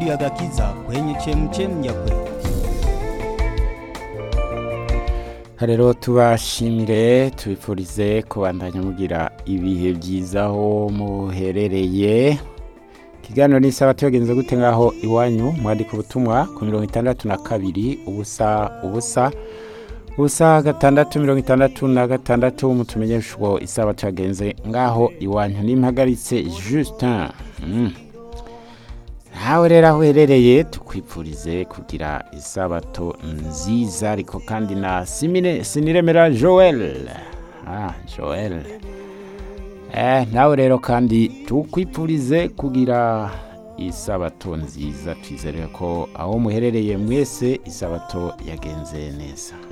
redio Agakiza kwenye chemchem ya kweli. rero tubashimire tubifurize kubandanya mugira ibihe byiza aho muherereye ikiganiro ni isaha tuyagenze gute ngaho iwanyu mwandika ubutumwa ku mirongo itandatu na kabiri ubusa ubusa ubusa gatandatu mirongo itandatu na gatandatu mutumenyeshe uko isaha tuyagenze ngaho iwanyu nimpagaritse justin mm. nawe rero aho uherereye tukwipfurize kugira isabato nziza ariko kandi na simine siniremera joel ah, joel eh, nawe rero kandi tukwipfurize kugira isabato nziza twizere ko aho muherereye mwese isabato yagenze neza